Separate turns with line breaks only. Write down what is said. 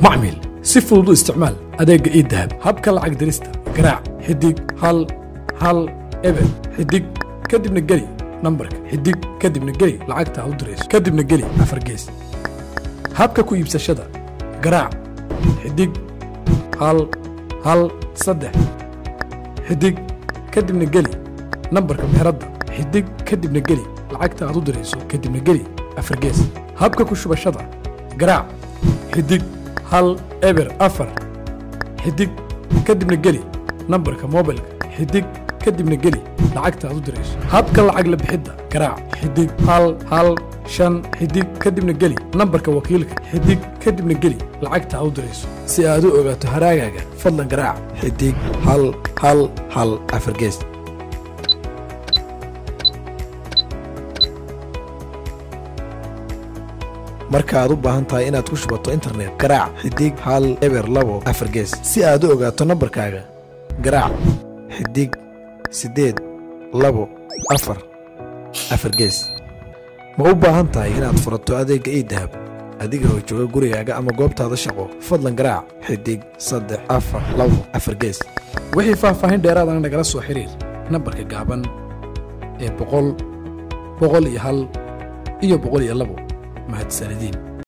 macmiil si fudud u isticmaal adeegga idahab habka lacag dirista garaac xidig hal hal eber xidig kadibna geli nambarka xidig kadibna geli lacagta aad u dirayso kadibna geli afar gees habka ku iibsashada garaac xidig hal hal saddex xidig kadibna geli nambarka meheradda xidig kadibna geli lacagta aad u dirayso kadibna geli afar gees habka ku shubashada garaac xidig hal eber afar xidig kadibna geli nambarka moobilka xidig kadibna geli lacagta aad u dirayso habka lacag la bixidda garaac xidig hal hal shan xidig kadibna geli nambarka wakiilka xidig kadibna geli lacagta aad u dirayso si aad u ogaato haraagaaga fadlan garaac xidig hal hal hal afar gees marka aad u baahan tahay inaad ku shubato internet garaac xidig hal eber labo afar gees si aad u ogaato nambarkaaga garaac xidig siddeed labo afar afar gees ma u baahan tahay inaad furato adeegga iidahab adiga oo jooga gurigaaga ama goobtaada shaqo fadlan garaac xidig saddex afar labo afar gees wixii faahfaahin dheeraadana nagala soo xiriir nambarka gaaban ee boqol boqol iyo hal iyo boqol iyo labo mahadsanediin